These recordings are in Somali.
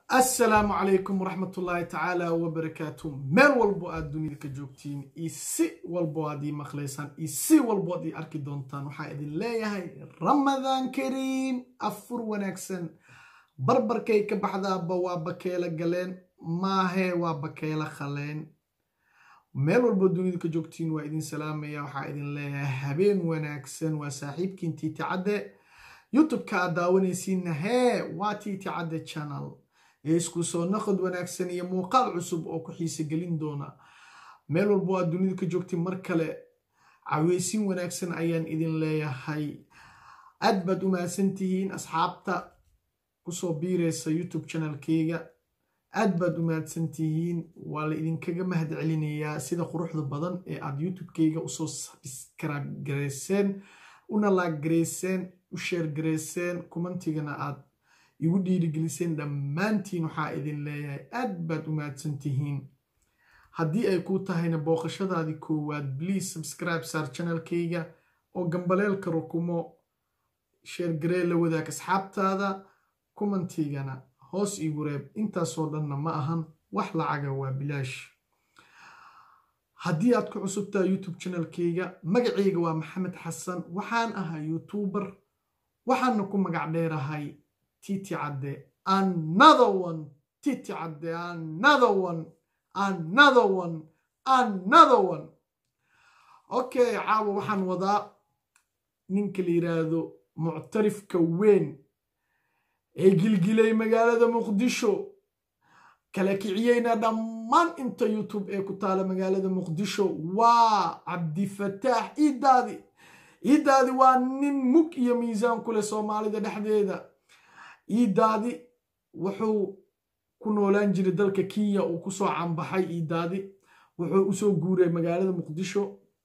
assalaamu calaykum waraxmatullaahi tacaala wabarakaatu meel walbo aad dunida ka joogtiin iyo si walbo aad ii maqlaysaan iyo si walbo aad ii arki doontaan waxaa idin leeyahay ramadaan kariim afur wanaagsan barbarkay ka baxdaaba waa bakeela galeen maahee waa bakeela khaleen meel walbo dunida ka joogtiin waa idin salaamaya waxaa idin leeyahay habeen wanaagsan waa saaxiibkiin tiiti cadde youtube-ka aad daawanaysiinna hee waa tiiti cadde channel isku soo naqod wanaagsan iyo muuqaal cusub oo ku xiise gelin doona meel walbo aad dunida ka joogtiin mar kale caweysin wanaagsan ayaan idin leeyahay aad baad u mahadsan tihiin asxaabta kusoo biiraysa youtube channelkeyga aad baad u mahadsan tihiin waa la idinkaga mahad celinayaa sida quruxda badan ee aad youtube-keyga usoo sabscribe gareyseen una laag gareyseen u sheer gareyseen kumantigana aad igu dhiirigeliseen dhammaantiin waxaa idin leeyahay aad baad u mahadsan tihiin haddii ay kuu tahayna booqashadaadii koowaad please subscribe saar channelkeyga oo gambaleelka rukumo sheergaree la wadaag asxaabtaada kumantigana hoos igu reeb intaasoo dhanna ma ahan wax lacaga waa bilaash haddii aad ku cusubtaa youtube channelkeyga magaceyga waa maxamed xasan waxaan ahaa youtuber waxaana ku magac dheerahay titi cadde another one titi cadde another one another one another one okay caawa waxaan wadaa ninka la yiraahdo muctarifka weyn ee gilgilay magaalada muqdisho kala kiciyeyna dhammaan inta youtube ee ku taala magaalada muqdisho waa cabdifataax iidaadi iidaadi waa nin mug iyo miisaan ku leh soomaalida dhexdeeda iidaadi wuxuu ku noolaan jiray dalka kenya uu kusoo canbaxay iidaadi wuxuu usoo guuray magaalada muqdisho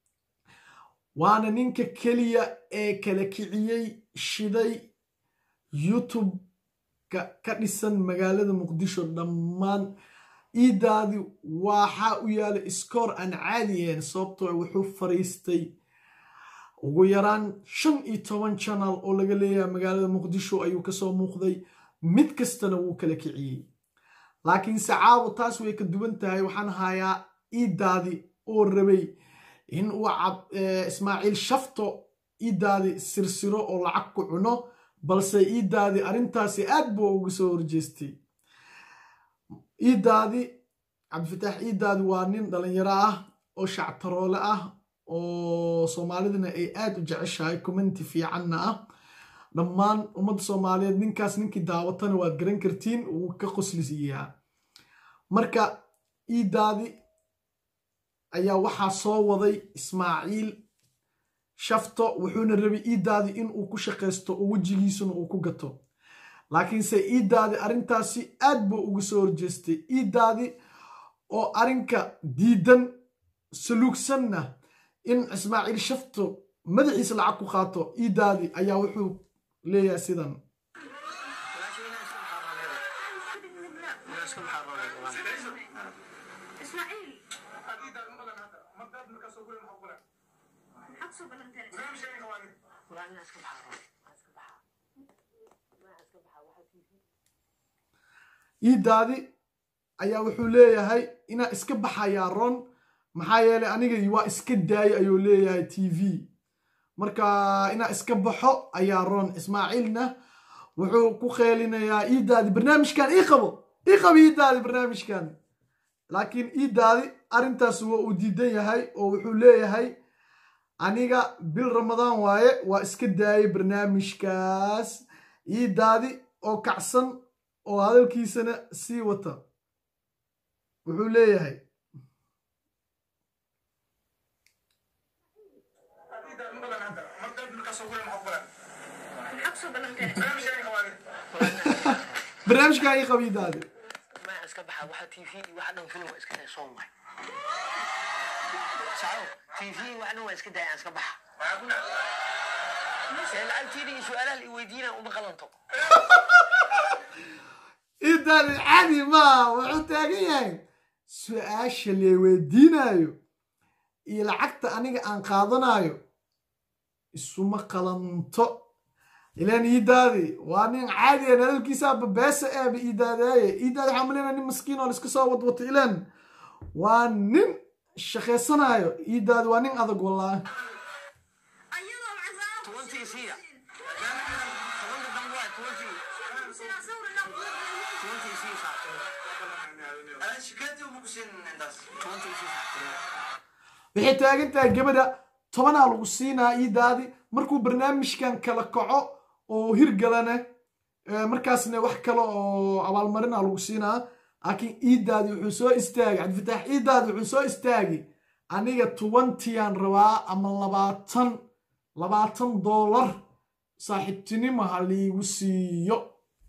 waana ninka keliya ee kala kiciyey shiday youtube ka dhisan magaalada muqdisho dhammaan iidaadi waxaa u yaala iskoor aan caadi ahayn sababtoo wuxuu fariistay ugu yaraan shan iyo toban channel oo laga leeyahay magaalada muqdisho ayuu kasoo muuqday mid kastana wuu kala kiciyey laakiinse caawo taas way ka duwan tahay waxaan hayaa iidaadi oo rabay in uu ismaaciil shafto iidaadi sirsiro oo lacag ku cuno balse iidaadi arrintaasi aad buu uga soo horjeestay iidaadi cabdifataax iidaadi waa nin dhalinyaro ah oo shactaroole ah oo soomaalidana ay aad u jeceshahay commenti fiicanna ah dhammaan ummadda soomaaliyeed ninkaas ninkii daawatana waad garan kartiin wuu ka qoslisiiyaa marka iidaadi ayaa waxaa soo waday ismaaciil shafto wuxuuna rabay iidaadi inuu ku shaqaysto oo wejigiisuna uu ku gato laakiinse iidaadi arrintaasi aad buu uga soo horjeestay iidaadi oo arrinka diidan saluugsanna in ismaaciil shafto madaxiisa lacag ku qaato iidaadi ayaa wuxuu leeyahay sidan iidaadi ayaa wuxuu leeyahay inaa iska baxayaa ron maxaa yeelay aniga waa iska daayo ayuu leeyahay t v marka inaa iska baxo ayaa ron ismaaciilna wuxuu ku qeelinayaa iidaadi barnaamijkan ii qabo ii qabo iidaadi barnaamijkan laakiin iidaadi arrintaas waa uu diidan yahay oo wuxuu leeyahay aniga bil ramadaan waaye waa iska daayay barnaamijkaas iidaadi oo kacsan oo hadalkiisana sii wata wuxuu leeyahay barnaamijkan ii qabiidaade iska baxa waxa t v iyo waxa dhan film waa iska day soo waay saco t v wax dhan waa iska day aan iska baxa ee lacagtiina iyo su-aalaha i weydiinaan uma qalanto idaadi caadi maa wuxuu taagan yahay su-aasha lee weydiinayo iyo lacagta aniga aan qaadanayo isuma qalanto ilaan iidaadi waa nin caadiya nalalkiisaa babeesa eeba iidaadaaye iidaadi waxaa maleyna nin maskiin oo laiska soo wadwato ilaan waa nin shaqaysanaayo iidaadi waa nin adag wallaahi ayadoo macsaaro ku Twenty is here. siinayo. Tobanka dambe waa twenty. Sinaa sawirna ku Twenty is here saaxiib. Twenty is here saaxiib. waxay taagan tahay gabadha tobanaa lagu siinaa iidaadi markuu barnaamijkan kala kaco oo hirgalana eh, markaasna wax kale oo abaalmarina lagu siinaa laakiin iidaadi wuxuu soo istaagay cabdifataax iidaadi wuxuu soo istaagay aniga twentyaan rabaa ama labaatan labaatan doolar saaxiibtinimo ha liigu siiyo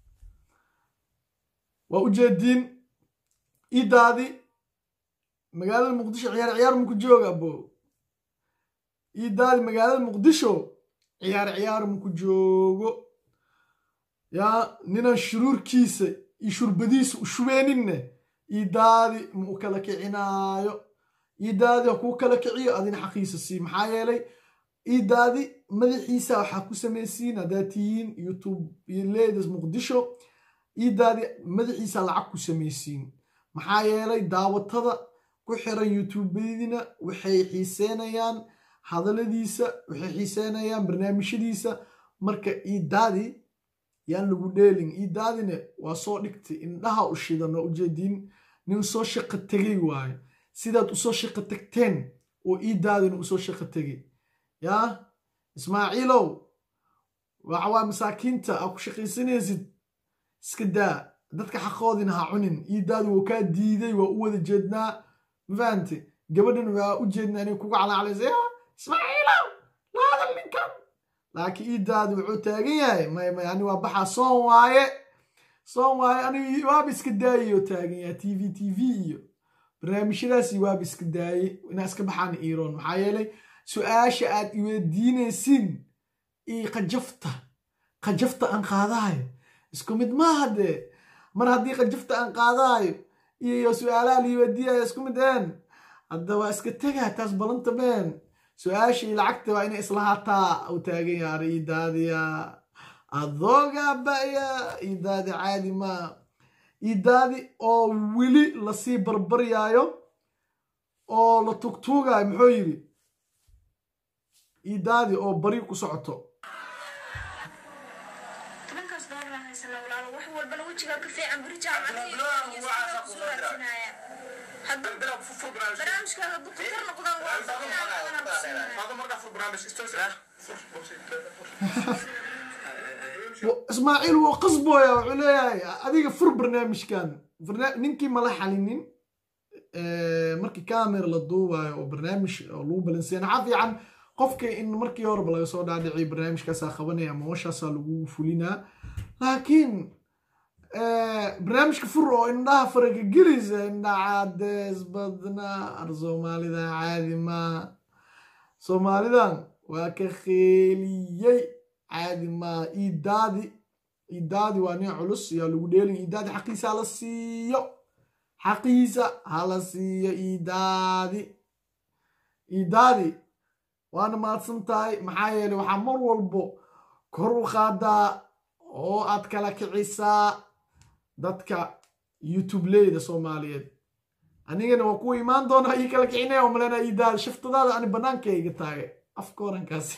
waa ujeediin iidaadi magaalada muqdisho ciyaar ciyaar muku jooga bo iidaadi magaalada muqdisho ciyaar ciyaar muku joogo yaa ninaan shuruurkiisa iyo shurbadiisa u shubeeninne iidaadi ma u kala kicinaayo iidaadi ha kuu kala kiciyo adina xaqiisa sii maxaa yeelay iidaadi madaxiisa waxaa ku samaysiin haddaad tihiin youtube iyo leedas muqdisho iidaadi madaxiisa lacag ku samaysiin maxaa yeelay daawatada ku xiran youtubeyadina waxay xiiseynayaan hadaladiisa waxay xiiseynayaan barnaamijyadiisa marka iidaadi yaan lagu dheelin iidaadina waa soo dhigtay indhaha u shidan oo ujeediin nin soo shaqo tegay waayo sidaad usoo shaqo tagteen oo iidaadina usoo shaqo tegay yaa ismaaciilow waxawaa masaakiinta aa ku shaqaysanaysid iska daa dadka xaqoodina ha cunin iidaadi wuu kaa diiday waa u wada jeednaa ma fahante gabadhan waa u jeednaa inay kuga calaacalaysa yaa ismaaciilow la hadal ninkan laakiin iidaadi wuxuu taagan yahay may may ani waa baxaa soon waaye soon waaye ani waaba iska daayay taagan yahay t v t v iyo barnaamijyadaasi waaba iska daayay inaa iska baxaan iiroon maxaa yeelay su-aasha aad iweydiinaysiin iyo qajafta qajafta aan qaadaayo isku mid maaha dee mar haddii qajafta aan qaadaayo iyo su-aalaha liiweydiiyayo isku mid een hadda waa iska tegaa taas balanta meen su-aashii lacagta waa inay islahaataa u taagan yaara iidaadiya adooga ba'ya iidaadi caadi maa iidaadi oo weli lasii barbaryaayo oo la tugtuugaayo muxuu yidhi iidaadi oo bari ku socoto tobankaas doolar aan haysanaa walaalo wax walbana wejigaa ka fiican beri jaamacadii iyo soo raadsinaya hadduu barnaamijkaaga hadduu khatar noqdaan waa inaan ku siinaya ismaaciil wuu qasbooya wuxuu leeyahay adiga fur barnaamijkan Barna- ninkii mala xalinin eh, markii camera la duubayo oo barnaamij oo lagu balansiya naxa fiican qofka in markii horeba laga soo dhaadhiciy barnaamijkaasaa qabanaya ama washaasaa lagu fulinaa laakiin eh, barnaamijka fur oo indhaha faraga gelisa indha cadees badna ar soomaalida caadi maa soomaalidan waa ka kheeliyey caadi maa iidaadi iidaadi waa nin culus yaa lagu dheelin iidaadi xaqiisa hala siiyo xaqiisa hala siiyo iidaadi iidaadi waana mahadsan tahay maxaa yeelay waxaa mar walbo kor u qaadaa oo aad kala kicisaa dadka youtube leyda soomaaliyeed anigana waa kuwa imaan doona ii kala kicinaya oo malena iidaadi shiftadaada ani banaanka iga taagay afka orankaasi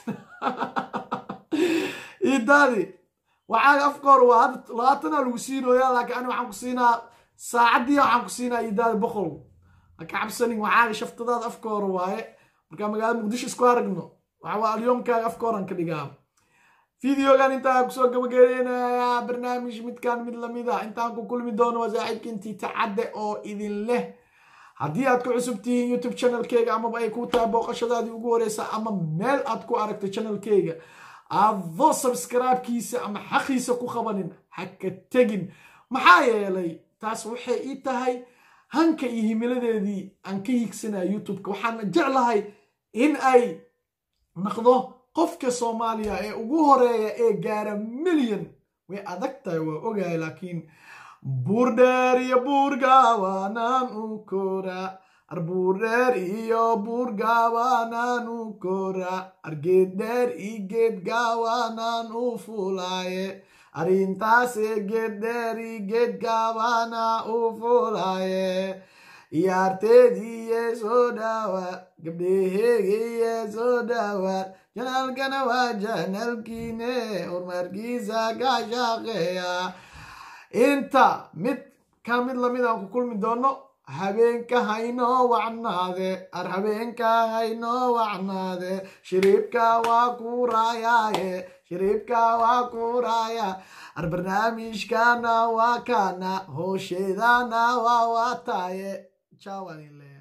iidaadi waxaaga afka hore waa hadda labaatana lagu siinoyaa laakiin ani waxaan ku siinaa saacadii waxaan ku siinaa iidaadi boqol haka cabsanin waxaaga shaftadaada afka hore waaye markaa magaalada muqdisho isku aragno waxa waa alyoomkaaga afka horan ka dhigaa fideogan intaa kusoo gabagabeynayaa barnaamij midkan mid lamida intaan ku kulmi doono waa saaxiibkiintii tacadde oo idin leh haddii aad ku cusub tihiin youtube channelkeyga amaba ay ku tahay booqashadaadii ugu horeysa ama meel aad ku aragto channelkeyga adoo sabskraibkiisa ama xaqiisa ku qabanin ha ka tegin maxaa yeelay taas waxay ii tahay hanka iyo himiladeedii aan ka hiigsanaya youtubeka waxaana jeclahay in ay naqdo qofka soomaaliya ee ugu horeeya ee gaara milyan way adag tahay waa ogahay laakiin buur dheer iyo buur gaabanaan u koraa arbuur dheer iyo buur gaabanaan u kora argeed dheer i geed gaabanaan u fulaaye arrintaase geed dheer i geed gaabana u fulaaye iyaarteediiye soo dhawaad gabdheheegiye soo dhawaad janaalkana waa janaalkiine horumarkiisa ka shaqeeya inta mid ka mid lamid aan ku kulmi doono habeenka haynoo wacnaade ar habeenka haynoo wacnaade shiriibka waa ku raayaaye shiriibka waa ku raaya ar barnaamijkana waa kana hoosheedana waa wataaye jawalile